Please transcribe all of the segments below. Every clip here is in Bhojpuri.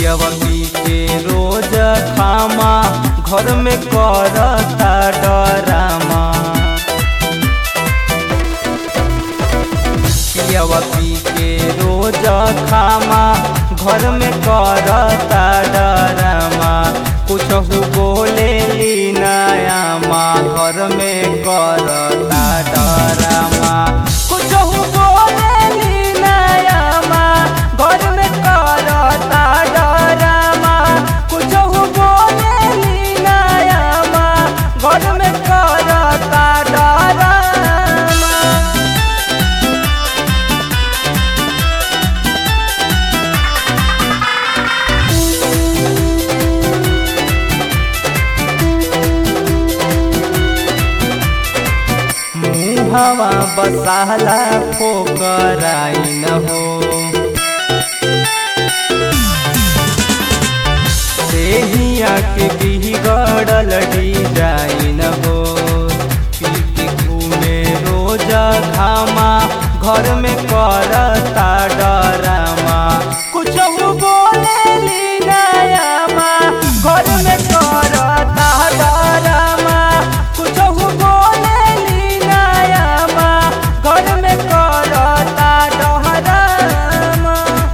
पियवा पी के रोज खामा घर में करता डरामा पियवा पी के रोज खामा घर में करता डरामा कुछ बोले ली नया माँ घर में करता डरामा कुछ बोले ली नया माँ घर में करता डरामा कुछ बोले ली नया माँ घर में करता डरामा मुहवा बसाला फोकराइन हो देहिया के बिगड़ल डिजाइन हो पीट घूमे रोज घामा घर में करता डरामा कुछ बोले ली नया माँ घर में करता डरामा कुछ बोले ली नया माँ घर में करता डरामा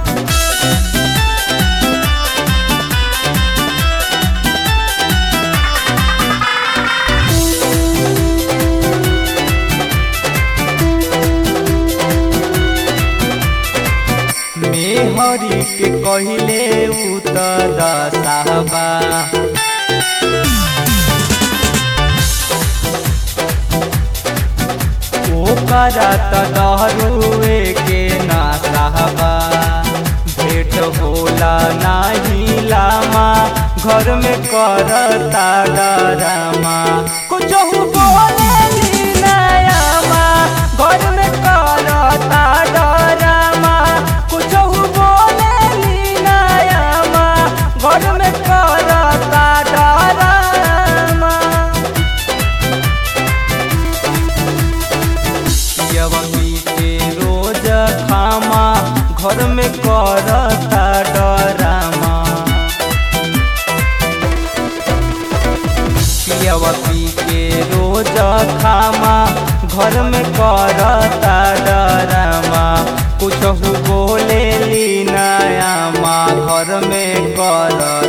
मेहरी के कहले उतर साहबा ओकरा त दहरुए के ना साहबा भेट होला नाही लामा घर में करता डरामा कुछ बोले ली नया माँ घर में करता डरामा कुछ बोले ली नया माँ घर में करता डरामा पियवती के रोज खामा घर में करता डरामा पियवती के रोज खामा घर में करता डरामा कुछ बोले ली नया माँ घर में करता